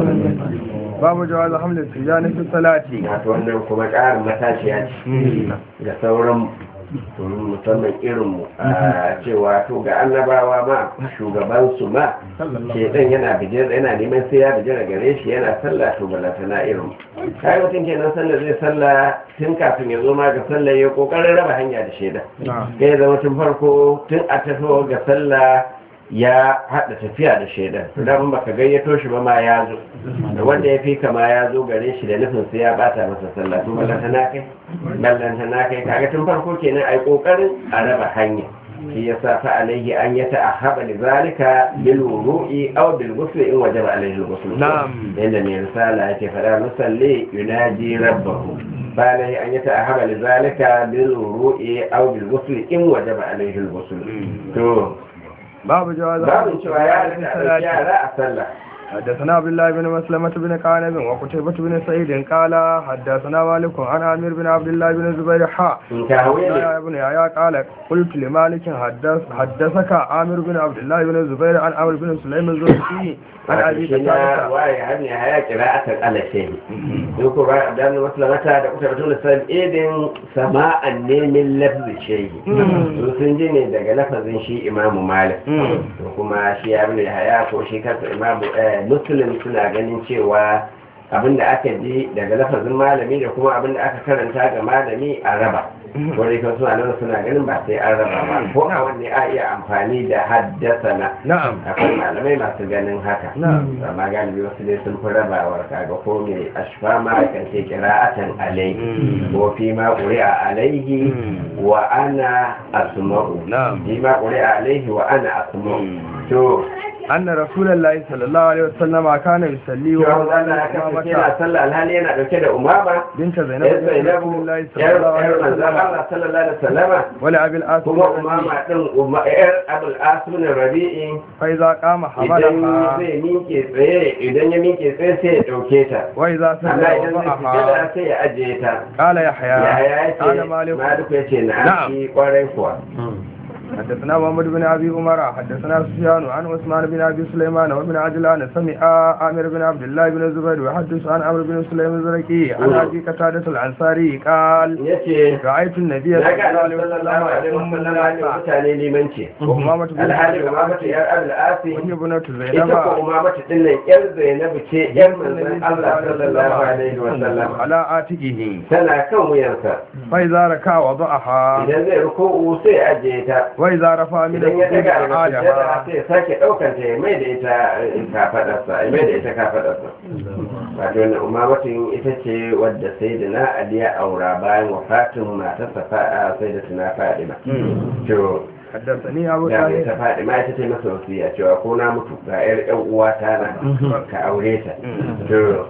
باب جواز حمل السجان في الصلاة wato wannan kuma ƙarin matashiya ce ga sauran musamman irinmu a cewa to ga annabawa ma shugabansu ma shedan yana bijir yana neman sai ya bijira gare shi yana sallah to balata na irin kai mutum kenan sallah zai sallah tun kafin ya zo ma ga sallah ya kokarin raba hanya da shedan kai ya zama tun farko tun a tafi ga sallah ya haɗa tafiya da shaidan idan baka gayyato shi ba ma ya zo da wanda ya fi kama ya zo gare shi da nufin sai ya bata masa sallah to ballanta na kai ballanta na kai kaga tun farko kenan ai kokarin a raba hanya shi yasa fa alaihi an yata ahaba li zalika bil wudu'i aw bil ghusl in wajaba alaihi al ghusl Na'am. yanda mai risala yake fada musalli yunaji rabbahu fa alaihi an yata ahaba li zalika bil wudu'i aw bil ghusl in wajaba alaihi al ghusl to باب جواز babin cewa ya في rika ɗauki الصلاة yara a sallah حدثنا عبد الله بن مسلمة بن قانب وقتيبة بن سعيد قال حدثنا مالك عن عامر بن عبد الله بن الزبير حاء in ka hawe ne يا ابن يحيى قال قلت لمالك حدث حدثك عامر بن عبد الله بن الزبير عن عمرو بن سليم الزهري عن wato ابي shi na قتادة waye har ne haya kira a kan ala shehi in ko ba da mu maslamata da kuka batun san idin sama'an ne min lafzi shehi su sun ji ne daga lafazin shi imamu malik to kuma shi ya bi haya ko shi kansa imamu eh, muslim suna ganin cewa abinda aka ji daga lafazin malami da kuma abinda aka karanta ga malami a raba wani kan suna nan suna ganin ba sai an raba ba ko a wanne a iya amfani da haddasana نعم akwai malamai masu ganin haka نعم amma galibi wasu dai sun fi rabawar kaga ko mai ashfa ma kan ce kira'atan alaihi ko fi ma ƙuri'a alaihi wa ana asma'u نعم fi ma ƙuri'a alaihi wa ana asma'u to أن رسول الله صلى الله عليه وسلم كان يصلي cewa وهو Allah ya kasance yana أمامة sallah alhali yana dauke da umama بنت زينب yar بنت رسول zainabu الله صلى yar الله عليه yar manzon وسلم Allah sallallahu alaihi wasallama ولأبي الآس kuma umama din umma- yar abul asmin rabi'i فإذا قام idan حملها zai miƙe tsaye idan ya miƙe tsaye sai ya dauke ta وإذا amma سجد idan zai وضعها sujada sai ya ajiye ta قال ya يحيى ya قال ce مالك maliku ya ce na Na'am. shi kwarai kuwa حدثنا محمد بن ابي عمر حدثنا سفيان عن عثمان بن ابي سليمان وابن عجلان سمع عامر بن عبد الله بن الزبير يحدث عن عمرو بن سليم الزرقي عن ابي قتاده الانصاري قال ya ce رايت النبي na صلى ga الله عليه sallallahu alaihi وسلم يؤم wasallam ya الناس mutane limanci وأمامة بن alhali umamatu yar abul asi وهي بنت ita ko زينب umamatu din nan yar zainabu ce yar manzon Allah sallallahu alaihi wasallam على عاتقه tana kan wuyansa فإذا ركع وضعها idan zai ruku'u sai ya ajiye ta وإذا رفع من idan ya السجود daga daga sujjada أعادها sai ya sake ɗaukar ta ya mai da ita eh, kafaɗarsa ya mai da ita kafaɗarsa wato wannan umamatin ita ce wadda sai da na ali ya aura bayan wafatin matarsa fa'a sai da tuna fadima to حدثني أبو da mai ta طاهر fadima ita ce masa wasiya cewa ko na mutu ga yar yan uwata na ka aure ta to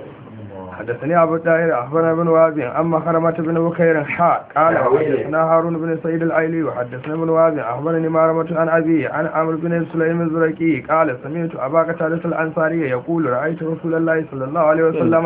حدثني أبو طاهر أخبرنا ابن وهب أما خرمة بن بكير حاء قال تأويل. حدثنا هارون بن سعيد الأيلي وحدثنا ابن وهب أخبرني مارمة عن أبي عن عمرو بن سليم الزركي قال سمعت أبا قتادة الأنصاري يقول رأيت رسول الله صلى الله عليه وسلم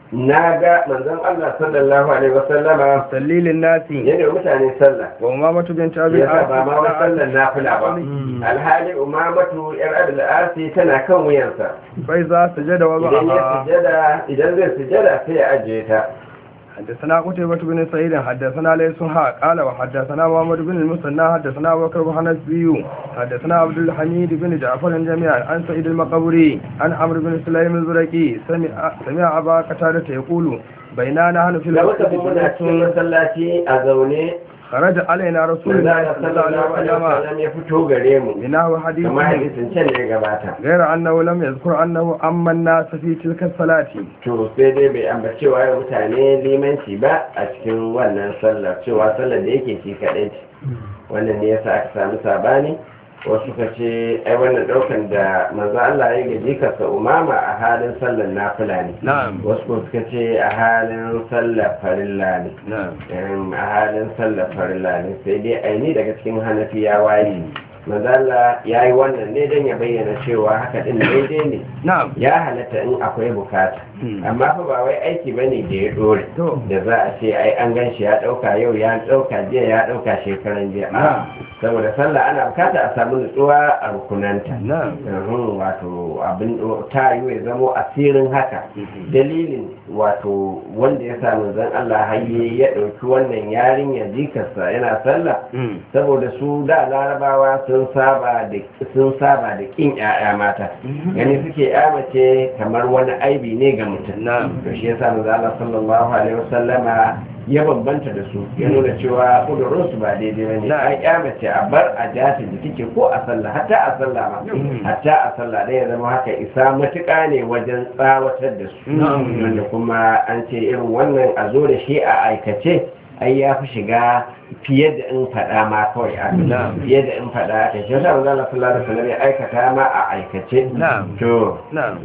na ga manzon Allah sallallahu alaihi wasallama يصلي للناس yana mutane sallah وأمامة بنت أبي ya ba ma wai العاص sallar nafila ba alhali umamatu yar abul asi tana kan wuyansa فإذا سجد idan ya وضعها sujada idan zai sujada sai ya ajiye ta حدثنا قتيبة بن سعيد حدثنا ليس حاء قال وحدثنا محمد بن المثنى حدثنا أبو بكر بن حنفي حدثنا عبد الحميد بن جعفر جميعا عن سعيد المقبري عن عمرو بن سليم الزرقي سمع سمع أبا قتادة يقول بيننا نحن في da muka bi muna cikin المسجد masallaci a zaune خرج علينا رسول manzo الله Allah صلى الله عليه sallallahu alaihi وسلم wasallam ya fito gare mu بناه حديث kamar hadisin can da ya gabata غير أنه لم يذكر أنه أما الناس في تلك الصلاة to sai dai bai ambaci cewa ya mutane limanci ba a cikin wannan sallar cewa sallar da yake ci kaɗai ce wannan ne yasa aka samu sabani wasu ka ce ai wannan ɗaukan da manzo Allah ya gaji kasa umama a halin sallar nafila ne نعم wasu ko suka ce a halin sallar farilla ne نعم Em, a halin sallar farilla ne sai dai aini daga cikin hanafiyawa ne mazala ya yi wannan ne don ya bayyana cewa haka din daidai ne نعم ya halatta in akwai bukata Hmm. amma fa ba wai aiki ba ne da ya dore To. da za a ce ai an gan shi ya dauka yau ya dauka jiya ya dauka shekaran jiya Na'am. saboda sallah ana bukata a samu nutsuwa a rukunanta نعم Uhum, wato abin ta yi ya zamo asirin haka dalilin wato wanda ya samu zan Allah hayye ya ɗauki wannan yarinya jikarsa yana sallah مم. saboda su da larabawa sun saba da sun saba da kin ƴaƴa mata gani suke ƴa mace kamar wani aibi ne ga mutum Na'am. to shi yasa manzo Allah sallallahu alaihi wasallama ya bambanta da su ya nuna cewa kudurin su ba daidai bane Na'am. ai ƴa mace a bar a jata da take ko a sallah hatta a sallah ma Mm. hatta a sallah dai ya zama haka isa matuƙa ne wajen tsawatar da su Na'am. wanda kuma an ce irin wannan a zo da shi a aikace ai ya fi shiga fiye da in faɗa ma kawai a Na'am. fiye da in faɗa aka shi yasa manzo Allah sallallahu alaihi wasallam ya aikata ma a aikace Na'am. to نعم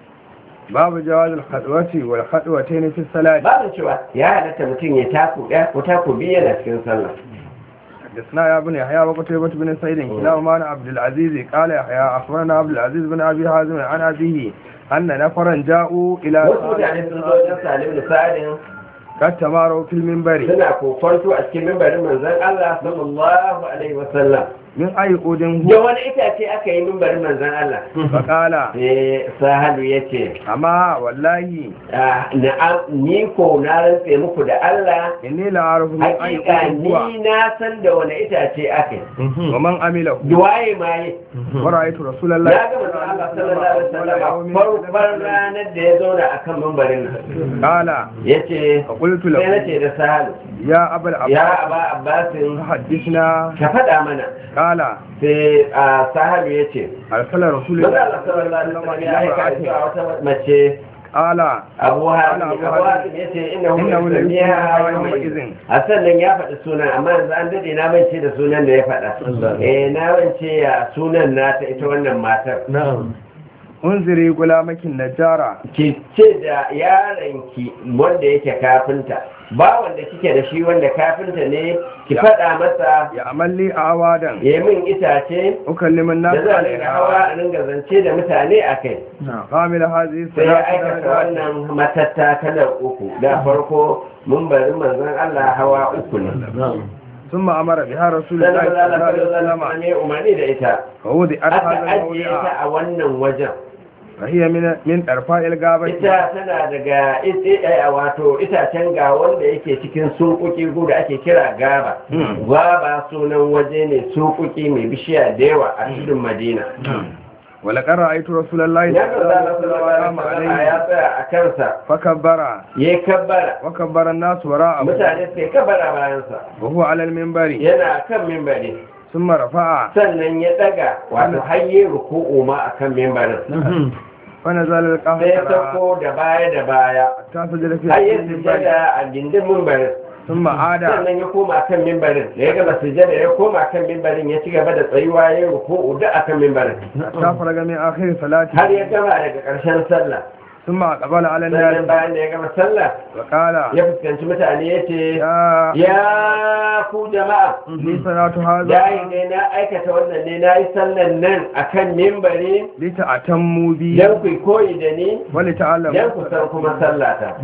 باب جواز الخطوة والخطوتين في الصلاة babu cewa ya halatta mutum ya taku ɗaya ko taku biyu yana cikin sallah حدثنا يا ابن يحيى وقتيبة بن سعيد كلاهما عن عبد العزيز قال يحيى أخبرنا عبد العزيز بن أبي حازم عن أبيه أن نفرا جاءوا إلى wasu mutane sun zo wajen salim da sa'adin قد تماروا في المنبر suna kokonto a cikin mimbarin manzon Allah sallallahu alaihi wasallam من أي أود da هو wani itace aka yi mimbarin manzon Allah فقال sai sahalu ya ce أما والله na'am ni ko na rantse muku da Allah إني لا أعرف من أي hakika أود هو ni na san da wani itace aka yi ومن عمله duwaye ma yi ورأيت رسول الله ya ga manzon Allah sallallahu alaihi wasallam farkon ranar da ya zauna akan mimbarin nan قال yace فقلت sai له nace da sahalu يا أبا ya العباس aba abbasin حدثنا ka faɗa mana قال sai a sahalu ya ce أرسل رسول Maza الله Allah sallallahu alaihi wasallam ya aika إلى zuwa wata mace قال Abu Hatim Ana Abu Abu Hatim. Hatim ya ce inna hu Innahu la yusmiha yusmiha yawma yawma idhin. idhin. A sannan ya faɗi sunan amma yanzu an dade na mance da sunan da ya faɗa. Eh na mance ya sunan nata ita wannan matar. انظري غلامك النجارة Ki ce da yaronki wanda yake kafinta ba wanda kike da shi wanda kafinta ne ki Ya. faɗa masa يعمل لي أعوادا ya yi min itace أكلم الناس da za a dinga hawa عليها a dinga zance da mutane a kai قامل هذه sai ya الصلاة aikata درجات wannan matattakalar uku da farko mun bari manzon Allah hawa uku ne ثم أمر بها رسول sannan الله manzon صلى الله Allah عليه sallallahu وسلم alaihi wasallam umarni da ita ووضعت aka هذا ajiye ta الموضع a wannan wajen فهي من من أرفاء الغابة ita tana daga it- a wato itacen ga wanda yake cikin sunkuki da ake kira gaba Hmm. gaba sunan waje ne sunkuki mai bishiya da yawa a cikin madina ولقد رأيت رسول الله ya صلى ga الله zala عليه sallallahu alaihi وسلم wasallam ya عليه tsaya a kansa فكبر ya kabbara وكبر الناس وراءه mutane sai kabbara bayansa وهو على المنبر yana kan mimbari ثم رفع sannan ya daga wato hayye ruku'u ma akan mimbarin فنزل sai ya القهر sauko da baya da baya حتى سجد في har ya المنبر sujada a gindin mimbarin ثم عاد sannan ya koma kan mimbarin da ya gama sujada ya koma kan mimbarin ya ci gaba da tsayuwa ya yi ruku'u duk akan mimbarin حتى فرغ من آخر صلاته har ya gama daga ƙarshen sallah ثم أقبل على sannan الناس bayan da ya gama sallah وقال ya fuskanci mutane ya ce يا ya ku jama'a لي صلاة هذا yayin ne na aikata wannan ne na yi sallan nan akan mimbari لتأتموا بي don ku koyi da ni don ولتعلموا ku san kuma sallata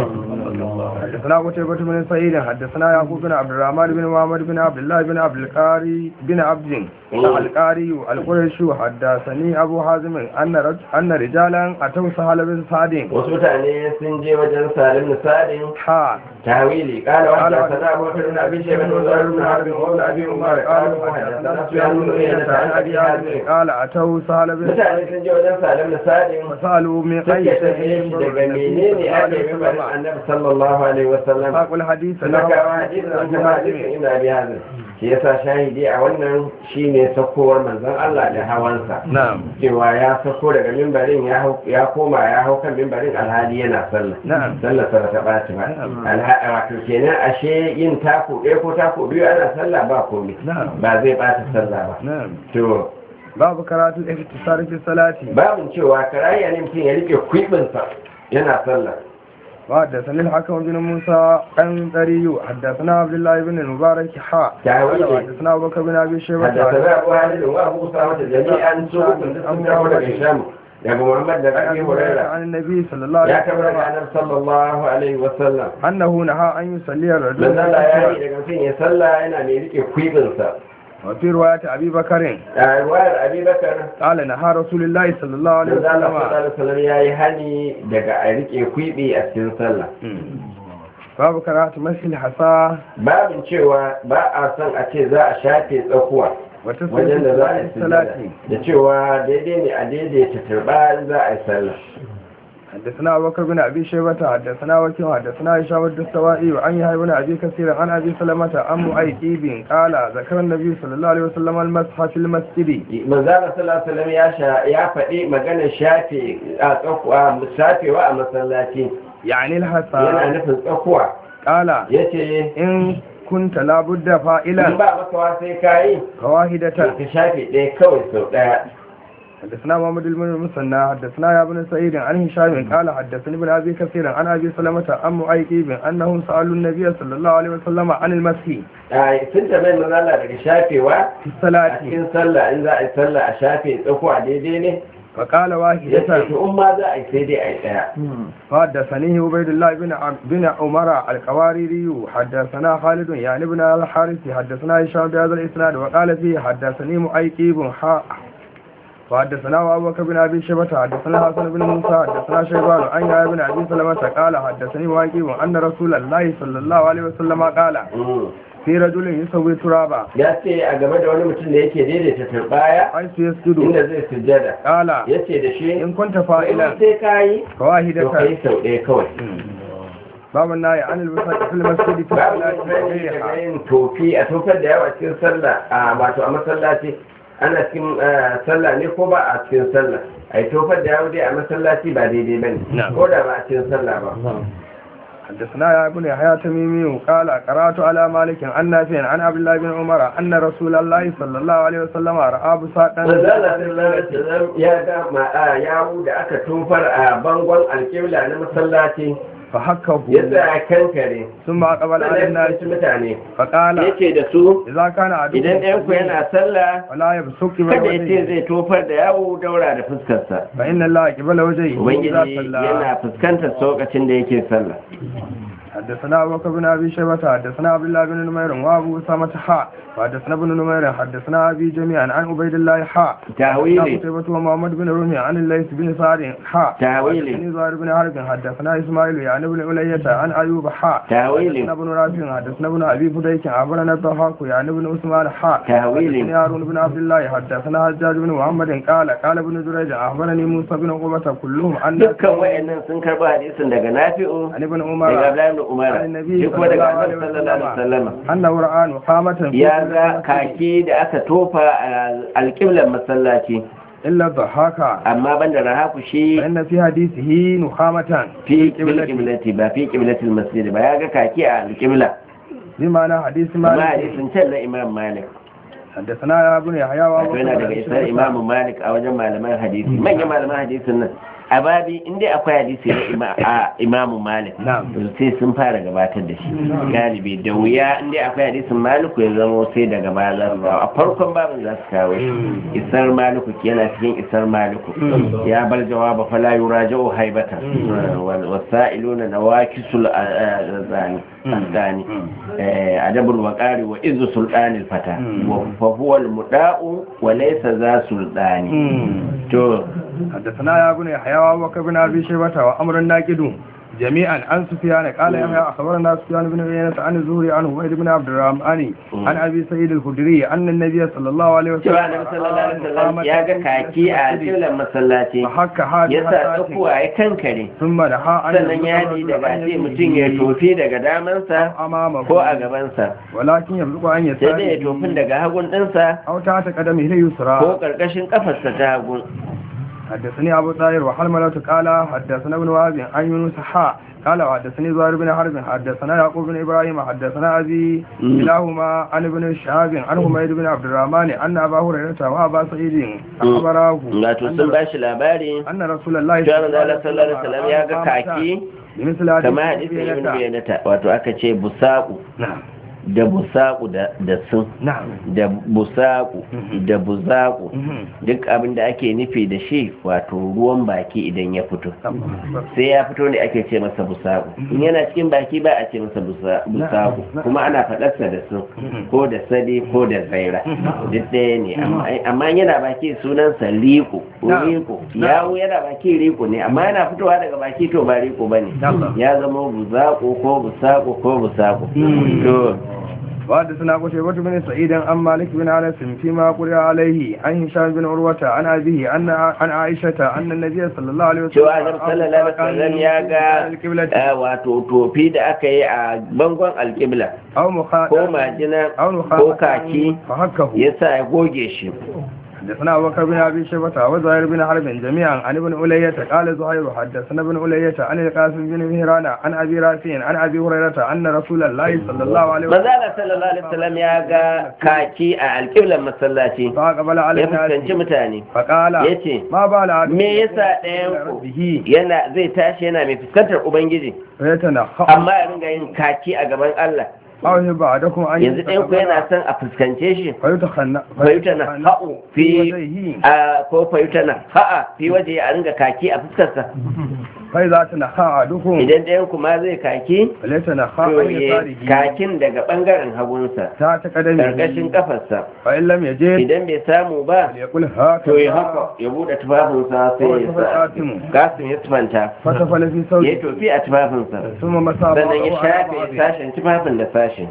حدثنا قتيبة بن سعيد حدثنا يعقوب بن عبد الرحمن بن محمد بن عبد الله بن عبد القاري بن عبد القاري القرشي حدثني أبو حازم أن رج... أن رجالا أتوا سهل بن سعد wasu mutane sun je wajen salim nisadin حا tawili kala wa ta sana abu bakar bin abi shayban wa zuhair bin harb wa ibn abi umar قالوا qalu حدثنا hadathana سفيان sufyan بن bin عيينة uyayna عن an أبي abi حازم hazim قال أتوا سهل بن سعد mutane sun je wajen salim nisadin وسألوا من أي suke شيء tafiye shi ينظر daga النبي menene صلى الله ake عليه mimbarin وسلم annabi sallallahu alaihi wasallam فاقوا الحديث suna له kawo hadisin an kama hadisin ina bi hazin shi yasa shahidi a wannan shine sakowar manzon Allah da hawansa نعم cewa ya sako daga mimbarin ya hau- ya koma ya hau kan mimbarin alhali yana sallah نعم sallah sa ta ɓaci ba Na'am. Alha- wato kenan ashe yin taku ɗaya ko taku biyu ana sallah ba komai نعم ba zai ɓata sallah ba نعم to باب قراءة الاختصار في الصلاة babin cewa karaya ne mutum ya rike kwibinsa yana sallah وحدثني الحكم بن موسى عن طريق حدثنا عبد الله بن المبارك حاء تعويض. حدثنا ابو بكر بن ابي شيبه حدثنا أبو هانئ وأبو أسامة جميعا سوق sun karɓo daga Hisham daga Muhammad da عن Abi أبي هريرة Hurairah عن النبي صلى الله ya عليه karɓo daga وسلم Annabi sallallahu alaihi wasallam انه نهى ان يصلي الرجل dan Allah ya yi الأسود. daga mutum ya sallah yana mai rike kwibinsa وفي روايه ابي بكر a ruwayar Abi Bakar قال نهى رسول الله صلى الله عليه dan Allah sallallahu وسلم alaihi wasallam ya yi hani daga a rike kwibi a cikin sallah باب قراءة مسح الحصى babin cewa ba a son a ce za a shafe tsakuwa wajen da za a yi وتسليم الصلاة sujjada da cewa daidai ne a daidaita turba in za a yi sallah حدثنا أبو بكر بن أبي شيبة حدثنا وكيع حدثنا هشام الدستوائي وعن يحيى بن أبي كثير عن أبي سلمة عن مؤيد قال ذكر النبي صلى الله عليه وسلم المسح في المسجد manzala sallallahu alaihi wasallam ya sha ya faɗi maganar shafe a tsakuwa shafewa a masallaci يعني yana الحصى nufin tsakuwa قال yace إن كنت لابد in فائلا ba makawa sai kayi فواحدة ka shafe ɗaya kawai sau ɗaya حدثنا محمد بن المثنى حدثنا يا ابن سعيد عن هشام قال حدثني ابن ابي كثير عن ابي سلمة عن مؤيد انهم سالوا النبي صلى الله عليه وسلم عن المسح a sun tambayi manzala daga shafewa في a الصلاة cikin sallah in za a yi sallah a shafe tsakuwa daidai ne فقال yace واحدة to in ma za a yi sai dai a yi ɗaya حدثني عبيد الله بن عم- بن عمر القواريري حدثنا خالد يعني بن الحارث حدثنا هشام بهذا الاسناد وقال فيه حدثني مؤيكيب حاء وحدثنا ابو بكر بن ابي شيبه حدثنا حسن بن موسى حدثنا شيبان عن يحيى بن ابي سلمة قال حدثني مؤيكيب ان رسول الله صلى الله عليه وسلم قال Mm. في رجل يسوي ترابا ya ce a game da wani mutum da yake daidaita turbaya حيث يسجد inda zai sujjada قال ya ce da shi ان كنت in فاعلا sai kayi to فواحدة kai sau ɗaya kawai باب النهي عن البساط في المسجد في babu الصلاة wani daga وغيرها yin tofi a tofar da yawa cikin sallah a wato a masallaci ana cikin eh, sallah ne ko ba a cikin sallah a yi tofar da yawa dai a masallaci ba daidai ba ne Na'am. ko da ba a cikin sallah ba حدثنا يا ابن يحيى تميمي قال قرات على مالك عن نافع عن عبد الله بن عمر ان رسول الله صلى الله عليه وسلم راى بساطا manzala sallallahu alaihi wasallam ya ga ma'a yawu da aka tofar a bangon alƙibla na masallaci فحكه ya tsaya kankare ثم اقبل على sannan ya الناس fuskanci mutane فقال yace da su اذا كان idan ɗayan ku yana sallah ولا يبصق kada ya ce بوجهه zai tofar da yawo daura da fuskarsa فان الله قبل وجهه اذا ubangiji صلى yana fuskantar lokacin da yake sallah حدثنا ابو بكر بن ابي شيبه حدثنا عبد الله بن نمير وابو اسامه حاء وحدثنا ابن نمير حدثنا ابي جميعا عن عبيد الله حاء tawili قتيبة ومحمد بن رمي عن الليث بن سعد حاء تاويل. حدثني زهير بن حرب حدثنا اسماعيل يعني ابن علية عن ايوب حاء تاويل. حدثنا ابن رافع حدثنا ابن ابي فديك عبرنا الضحاك يعني ابن عثمان حاء تاويل. حدثني هارون بن عبد الله حدثنا حجاج بن محمد قال قال ابن جريج اخبرني موسى بن عقبة كلهم عن dukkan wayannan sun karba hadisin daga nafi'u عن ابن daga عمر Abdullahi ibn umar Annabi shi kuma daga annabi sallallahu sallallahu alaihi wasallam أنه رأى نخامة في ya كل ga مسجد kaki da aka tofa a alƙiblar masallaci إلا الضحاك amma banda rahaku shi فإن في حديثه نخامة fi القبلة. kiblati ba fi kiblatil masjid ba ya ga kaki a alƙibla بمعنى حديث amma مالك hadisin can na imam malik حدثنا يا ابن يحيى wato وابو yana daga isar imamu malik a wajen malaman hadisi manyan malaman hadisin nan a babi inda akwai hadisi na ima- a imamu malik Na'am. sai sun fara gabatar da shi galibi da wuya inda akwai hadisin maliku ya zama sai daga baya za su kawo a farkon babin za su kawo shi isar maliku yana cikin isar maliku ya bar jawaba fala yuraja'u haibata wal wasailuna nawakisul zani الثاني أدب الوقار وإذ سلطان الفتى فهو المداء وليس ذا سلطان تو حدثنا يا ابن يحيى وابو بكر بن ابي شيبه وامر الناقد جميعا عن سفيان قال يحيى اخبرنا سفيان بن عيينة عن الزهري عن عبيد بن عبد الرحمن عن ابي سعيد الخدري ان النبي صلى الله عليه وسلم cewa annabi sallallahu alaihi wasallam ya ga kaki a alƙiblar masallaci فحك ya حاجه sa tsakuwa ya kankare ثم دعا عن sannan ya yi daga ce mutum ya tofi daga damansa امامه ko a gabansa ولكن يبلغ ان sai dai ya يسار tofin daga hagun ɗinsa او تحت قدمه اليسرى ko ƙarƙashin ƙafarsa ta hagun حدثني أبو طاهر وحلملة قال حدثنا ابن وهب عن يونس حاء قال وحدثني زهير بن حرب حدثنا يعقوب بن إبراهيم حدثنا أبي مم. كلاهما عن ابن شهاب عن حميد بن عبد الرحمن أن أبا هريرة وأبا سعيد أخبراه wato sun ba shi labari أن رسول الله cewa manzo Allah sallallahu alaihi wasallam ya ga kaki بمثل هذه kamar hadisin ibn bayanata wato aka ce busaku نعم da busaku da da sun نعم da busaku Mhm. da buzaku Mhm. duk abin da ake nufi da shi wato ruwan baki idan ya fito الله أكبر. sai ya fito ne ake ce masa busaku in yana cikin baki ba a ce masa busa- busaku Na'am. kuma ana faɗarsa da sun Mhm. ko da sadi ko da zaira duk ɗaya ne amma- amma yana baki sunansa liko Na'am. riko yawo yana baki riko ne amma yana fitowa daga baki to ba riko bane Na'am. ya zama buzaku ko busaku ko busaku Mhm. to وحدثنا قتيبة بن سعيد عن مالك بن انس فيما قرئ عليه عن هشام بن عروة عن أبيه أن عن عائشة أن النبي صلى الله عليه وسلم cewa annabi sallallahu alaihi wasallam ya ga القبلة eh, wato tofi da aka yi a bangon alƙibla أو مخاط ko majina أو ko نخاط kaki فحكه yasa ya goge shi حدثنا أبو بكر بن أبي شيبة وزهير بن حرب جميعا عن ابن ألية قال زهير حدثنا ابن ألية عن القاسم بن مهران عن أبي رافع عن أبي هريرة أن رسول الله صلى الله عليه وسلم manzala sallallahu alaihi wasallam ya ga kaki a alƙiblan masallaci فأقبل على ya fuskanci الناس mutane فقال yace ما بال عبد me yasa ɗayan ku به yana zai tashi yana mai fuskantar ubangiji فيتنخأ amma ya ringa yin kaki a gaban Allah أو بعدكم أن yanzu ɗayan ku yana son a fuskance shi فيتخنأ fayuta na ha'u fi وجهه a ko fayuta na ha'a fi waje a ringa kaki a fuskarsa فإذا تنخأ أحدكم idan ɗayan ku ma zai kaki فليتنخأ to عن ya يساره kakin daga ɓangaren hagunsa تحت ƙarƙashin قدمه ƙafarsa فإن لم يجد idan bai samu ba فليقول to ya هكذا haka ya buɗe tufafinsa sai ya sa gasin ya tufanta فتفل في ya yi صوته tofi a tufafinsa ثم مسى sannan ya بعضه على shafe بعض. sashen tufafin da sashen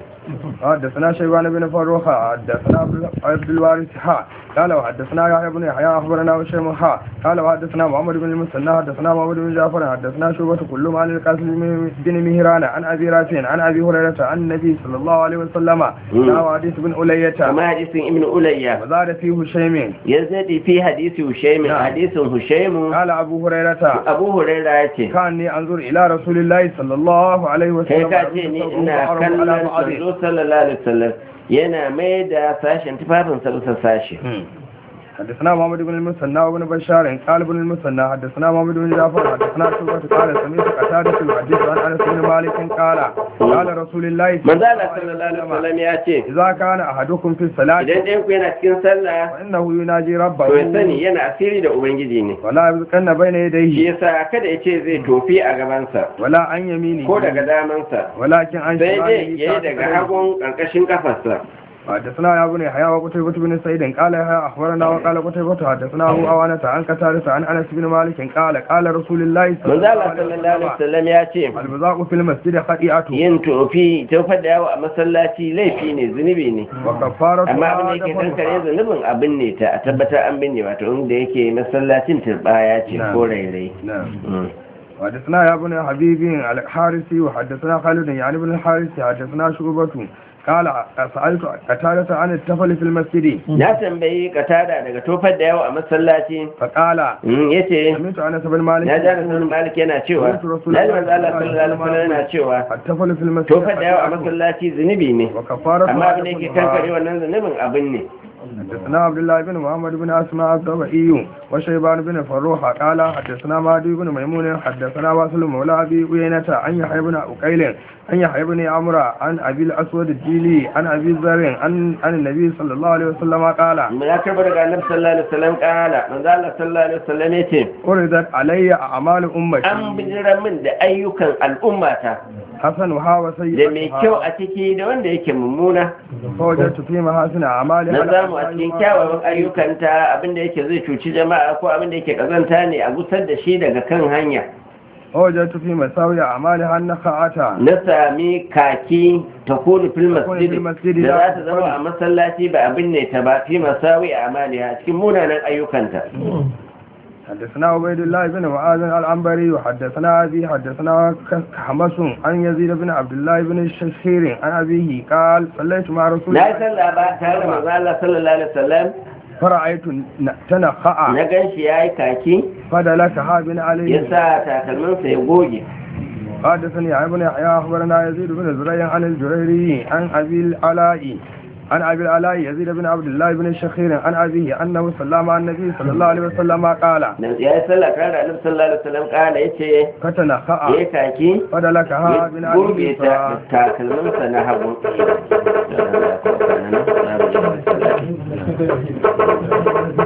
حدثنا شيبان بن فروخ حدثنا عبد- عبد الوارث حا قال وحدثنا يحيى بن يحيى اخبرنا هشام حا قال وحدثنا محمد بن المثنى حدثنا محمد بن جعفر حدثنا شعبة كلهم عن القاسم بن مهران عن ابي رافع عن ابي هريرة عن النبي صلى الله عليه وسلم مم. قال حديث بن ألية kama hadisin ibn ulayya وزاد فيه هشيم ya zaɗi fi hadisi hushaimu Na'am. hadisin hushaimu قال ابو هريرة abu huraira ya ce كاني انظر الى رسول الله صلى الله عليه kai وسلم ka ce ni ina kallon manzo sallallahu alaihi wasallam yana mai da sashen tufafinsa bisa sashi حدثنا محمد بن المثنى وابن بشار قال ابن المثنى حدثنا محمد بن جعفر حدثنا شعبة قال سمعت قتادة يحدث عن انس بن مالك قال قال رسول الله manzo Allah sallallahu alaihi wasallam ya ce إذا كان أحدكم في الصلاة idan ɗayan ku yana cikin sallah فإنه يناجي to ya ربه sani yana asiri da ubangiji ne ولا يبقن بين shi يديه yasa kada ya ce zai tofi a gabansa ولا عن يمينه ko daga damansa ولكن عن sai dai شماله ya yi daga hagun ƙarƙashin kafarsa حدثنا يا ابن يحيى وقتيبة بن سعيد قال يحيى أخبرنا وقال قتيبة حدثنا أبو أوانة عن قتادة عن أنس بن مالك قال قال رسول الله صلى manzo الله Allah عليه sallallahu alaihi وسلم wasallam ya ce البزاق في المسجد خطيئة yin tofi tofar da yawo a masallaci laifi ne zunubi ne وكفارة amma abin da yake kankare zunubin abin ne ta a tabbatar an binne wato inda yake masallacin turbaya ce Na'am. ko rairayi نعم Mm. وحدثنا يا ابن حبيب الحارثي وحدثنا خالد يعني ابن الحارثي حدثنا شعبة قال سألت قتادة عن التفل في المسجد na tambayi katada daga tofar da yawa a masallaci فقال Mm, yace سمعت أنس بن مالك ya ja da malik yana cewa na ji manzo Allah sallallahu alaihi wasallam yana cewa التفل في المسجد tofar da yawa a masallaci zunubi ne وكفارة amma abin da yake kankare wannan zunubin abin ne حدثنا عبد الله بن محمد بن اسماء الضبعي وشيبان بن فروح قال حدثنا مهدي بن ميمون حدثنا واصل مولى ابي عيينة عن يحيى بن عقيل عن يحيى بن عمرو عن ابي الاسود الديلي عن ابي ذر عن عن النبي صلى الله عليه وسلم قال ya karbar daga annabi sallallahu alaihi wasallam kala manzo Allah sallallahu alaihi wasallam yace عرضت علي اعمال امتي an bijira min da ayyukan al'ummata حسنها da mai kyau وسيئها a ciki da wanda yake mummuna فوجدت في محاسن اعمالها na zamu a cikin kyawawan ayyukanta abinda yake zai cuci jama'a ko abinda yake kazanta ne a gusar da shi daga kan hanya ووجدت في مساوي اعمالها النخاعه na sami kaki ta kone fil Takunu fil masjidi, masjidi da la za ta zama a masallaci ba abin ne ta ba fi masawi a amaliya a cikin munanan ayyukanta حدثنا عبيد الله بن معاذ العنبري وحدثنا أبي حدثنا حمص عن يزيد بن عبد الله بن الشخير عن أبيه قال صليت مع رسول na yi الله sallah ba tare da manzo Allah sallallahu alaihi wasallam فرأيت تنخع na ganshi yayi kaki فدلكها بن ya علي sa takalminsa ya goge حدثني عن ابن يحيى أخبرنا يزيد بن زريع عن الجريري عن أبي العلاء عن أبي العلاء يزيد بن عبد الله بن الشخير عن أبيه أنه صلى مع النبي صلى الله عليه وسلم قال nan ya yi sallah tare da annabi sallallahu alaihi wasallam kala yace فتنخع yayi kaki فدلكها ya بن goge علي ta takalminsa na hagu ف-